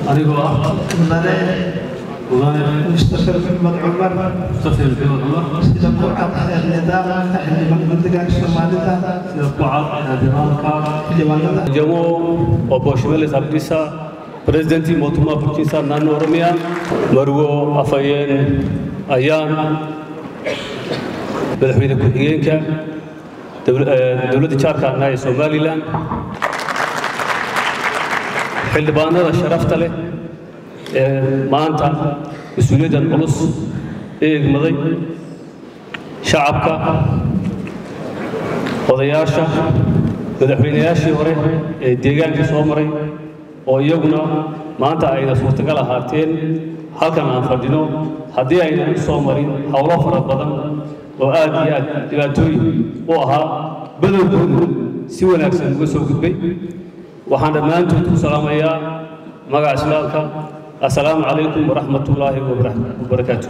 anigoo ah mudane mudane mustafir maxmed cumar mustafir maxmed cumar sida ku cad xeer nidaamka xildhibaan deegaanka soomaalida sida ku cad xildhibaanka xildhibaanada Jamo obbo Shimelis Abdisa, Pireezidantii mootummaa bulchiinsaa naannoo Oromiyaa, Marwo Afhayeen Ayaan, madaxweyne ku-xigeenka dowl- eh, dowladda jaarka ah ee Somalilan, xildhibaanada sharafta leh ee maanta mas-uuliyaddan culus ee egmaday, shacabka, odayaasha madaxweynayaashii hore ee deegaanka soo maray oo iyaguna maanta ayna suurtagal ahaateen halkan aan fadhino haddii aynan u soo marin howlo fara badan oo aad iyo aad dhibaatooyin u ahaa badowgoodu si wanaagsan uga soo gudbay waxaan dhammaantood ku salaamayaa magaca islaamka assalaamu calaykum waraxmatullaahi wabarakaatu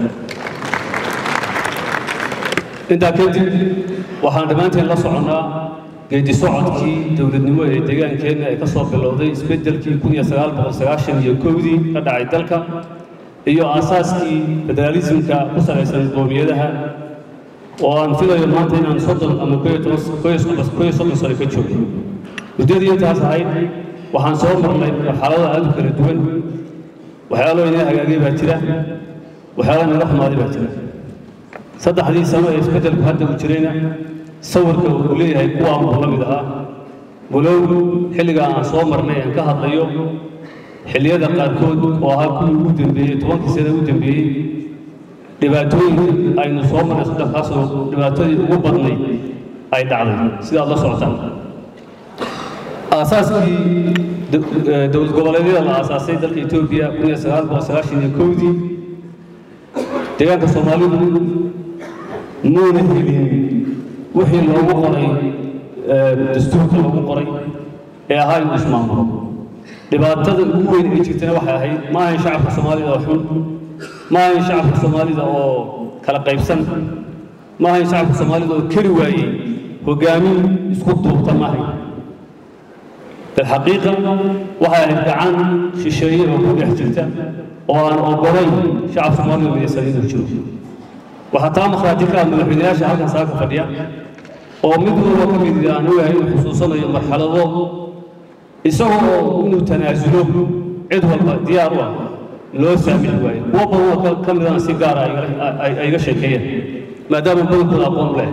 intaa kadib waxaan dhammaanteen la soconnaa geedi socodkii dowladnimo ee deegaankeenna ee ka soo bilowday isbeddelkii kun iyo sagaal boqol sagaashan iyo kowdii ka dhacay dalka iyo aasaaskii federaalismka ku salaysan qoomiyadaha oo aan filayo maanta inaan soddon ama koo iyo toban- koo iyo soddon koo iyo soddon sano ka joogay muddadii intaas ahayd waxaan soo marnay marxalado aad u kala duwan waxyaalo inay hagaagay baa jira waxyaalo naga xumaaday baa jira saddexdii sano ee isbeddelku hadda uu jirayna sawirka uu leeyahay kuwaan buu la mid ahaa walow xilligaa aan soo marnay aan ka hadlayo xilliyada qaarkood oo ahaa kuwii ugu dambeeyey tobankii sano ugu dambeeyey dhibaatooyinka aynu soo marnay saddexdaasoo dhibaatadii ugu badnay ay dhacday sidaad la socotaan aasaaskii do- eh, dowlad goboleedyada la aasaasay dalka etoobiya kun iyo sagaal boqol sagaashan iyo kowdii deegaanka soomaalidu muuna helin wixii loogu qoray eh, dastuurka loogu qoray ee ahaa inuu ismaamulo dhibaatada ugu weyn ee jirtana waxay ahayd ma ahayn shacabka soomaalida oo xun ma ahayn shacabka soomaalida oo kala qaybsan ma ahayn shacabka soomaalida oo keri waayey hogaamin isku duubta ma ahayn بالحقيقة waxay ahayd gacan shisheeye oo ku dhex jirta oo aan ogolayn shacab soomaaliya midaysan inuu jiro waxaa taa markhaati ka ah madaxweynayaasha halkan saaka fadhiya oo mid walba ka mid aan ogahay inuu xusuusanayo marxalado isagoo inuu tanaasulo cid walba diyaar u ah loo saamixi waayo kuwo badan oo ka- ka midana si gaara ay igala- ay- ay iga sheekeeyeen maadaama badankooda aqoon u leh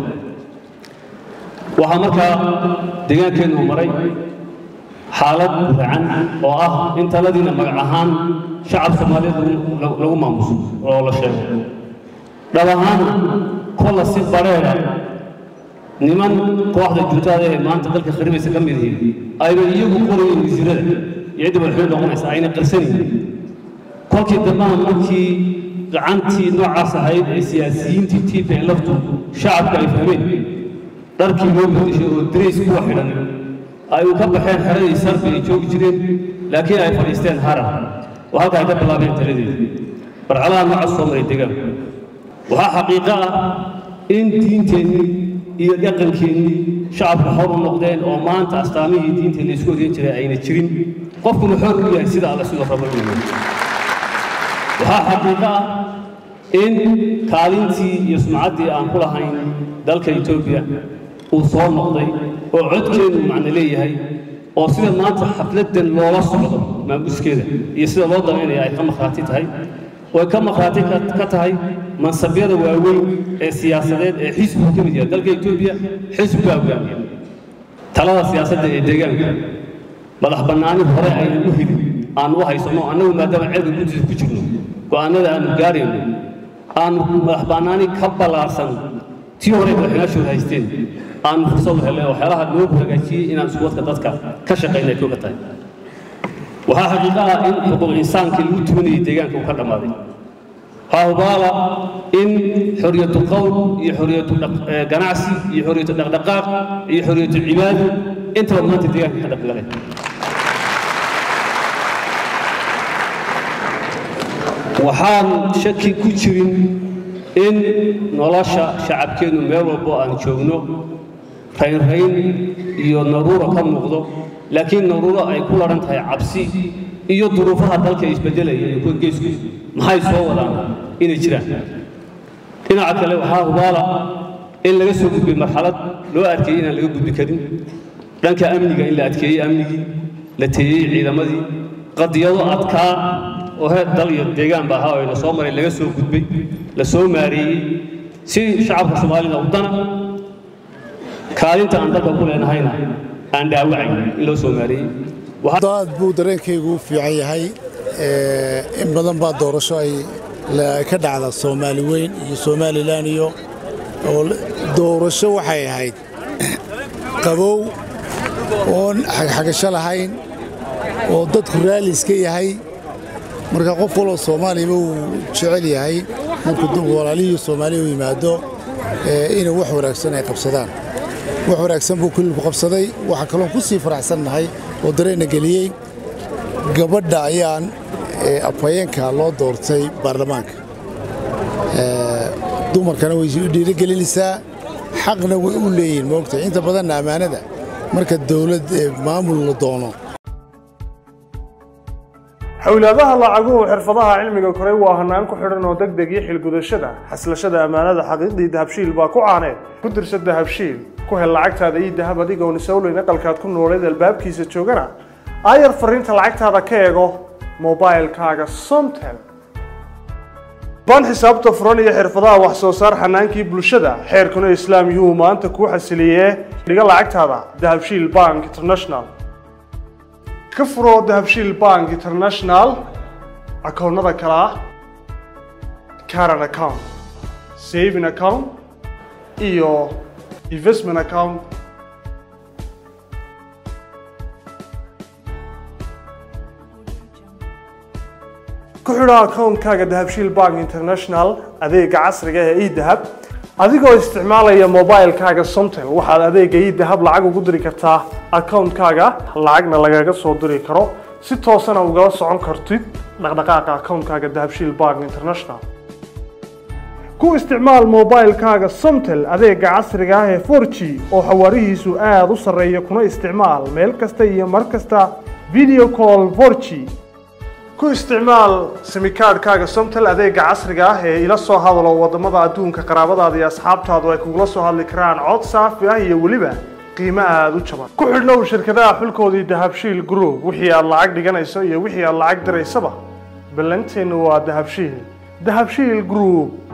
waxaa markaa deegaankeennu maray xaalad racan oo ah in taladiina magac ahaan shacab soomaaliyeed lagu- lagu lagu maamuso oo la sheego dhab ahaan kolla si bareera niman kooxda juntaada ee maanta dalka kharibaysa ka mid yihiin ayna iyagu qorayin wasiirada iyo cidda madaxweyne noqonaysa ayna qarsanaynin kolkii dambana markii gacantii noocaas ahayd ee siyaasiyiintii tiipa ee laftu shacabka ay fahmeen dharkii loo bedeshay oo dirays kuwa xidhan ay u ka baxeen xeradii sarbi ay joogi jireen laakiin ay fadhiisteen harar oo halka ay ka bilaabeen taladeeda barcalaha noocaas soo maray deegaanku waxaa xaqiiqo ah in diinteennii iyo dhaqankeennii shacabku xor u noqdeen oo maanta astaamihii diinta laysku odeyn jiray ayna jirin qofkuna xor u yahay sida alla sidoo rabo inuu yahay waxaa xaqiiqo ah in kaalintii iyo sumcaddii aan ku lahayn dalka etoobiya uu soo noqday oo codkeenu macno leeyahay oo sida maanta xafladdan loola socdo maamuskeeda iyo sida loo damaynaya ay ka markhaati tahay way ka markhaati ka ka tahay mansabyada waaweyn ee siyaasadeed ee xisbigu ka mid yahay dalka etoobiya xisbigaa hogaamiya talada siyaasadda ee deegaanka madax bannaani hore aynan u helin aan u haysano annagu maadaama ceelka guddiisa ku jirno go'aanada aanu gaarayno aanu madax bannaani ka ballaarsan tii hore madaxweynaashooda haysteen aanu fursad u helnay waxyaalaha loo hagaajiyey inaan iskuwadka dadka ka shaqayna ay kooga tahay waxaa xaqiiqo ah in xuquuq insaankii lagu tumanayay deegaanka uu ka dhammaaday waxaa hubaala in xoriyatu qowl iyo xoriyatu dhaq- eh, ganacsi iyo xoriyatu dhaqdhaqaaq iyo xoriyatu cibaado intaba maanta deegaanka ka dhaqgaleen waxaan shaki ku jirin in nolosha shacabkeennu meel walbo aan joogno raynrayn iyo naruuro ka muuqdo laakiin naruuro ay ku laran tahay cabsi iyo duruufaha dalka isbedelaya ee kuwa geesku maxay soo wadaan inay jiraan dhinaca kale waxaa hubaala in laga soo gudbay marxalad loo adkeeyey inaan laga gudbi karin dhanka amniga in la adkeeyey amnigii la teeyey ciidamadii qadiyado adkaa oo heer dal iyo deegaanba ahaa oo la soo maray laga soo gudbay la soo maareeyey si shacabka soomaalida u dana kaalinta aan dalka ku leenahayna aan dhaawacayn in loo soo maareeyey aad buu dareenkaygu u fiican yahay in badan baa doorasho ay ka dhacda soomaali weyn iyo somalilan iyo oo doorasho waxay ahayd qabow oon xagxagasho lahayn oo dadku raalli iska yahay marka qof waloo soomaaliyaba uu jecel yahay markuu walaalihii soomaaliya u yimaado inay wax wanaagsan ay qabsadaan wax wanaagsan buu kulilku qabsaday waxaa kaloon ku sii faraxsannahay oo dareenna geliyey gabadha ayaan afhayeenka loo doortay baarlamaanka dumarkana way dhiirigelinaysaa xaqna way u leeyihin moogtahay inta badanna ammaanada marka dawlad maamul la doono xowlaadaha lacaguhu xirfadaha cilmiga koray waa hanaan ku xidhan oo deg deg iyo xilgudashada xaslashada ammaanada xaqiiqdii dahabshiil baa ku caaneed ku dirsa dahabshiil ku hel lacagtaada ii dahab adigoon isowleyn aqalkaad ku nooleed albaabkiisa joogana aayar fariinta lacagtaada ka eego mobailkaaga somtel baan xisaabta furan iyo xirfadaha wax soo saar xanaankii bulshada xeerkuna islaam yuhuu maanta kuu xasiliyee dhiga lacagtaada dahabshiil bank international ka furo dahabshiil bank international akoonnada kale ah caran account saving account iyo investment account ku xidho akoonkaaga dahabshiil bank international adeega casriga ee edahab adigoo isticmaalaya mobilkaaga somtel waxaad adeega edahab lacag ugu diri kartaa akoonkaaga lacagna lagaga soo diri karo si toosana ugala socon kartid dhaqdhaqaaqa akoonkaaga dahabshiil bank international ku isticmaal mobilkaaga somtel adeega casriga ah ee 4g oo xawaarihiisu aada u sarreeya kuna isticmaal meel kasta iyo mar kasta video call 4g ku isticmaal simikaadhkaaga somtel adeega casriga ah ee ila soo hadalo waddamada adduunka qaraabadaada iyo asxaabtaadu ay kugula soo hadli karaan cod saafi ah iyo weliba qiimo aada u jaban ku xidhnow shirkadaha xulkoodii dahabshiil group wixii aad lacag dhiganayso iyo wixii aad lacag diraysaba ballanteennu waa dahabshiil dahabshiil group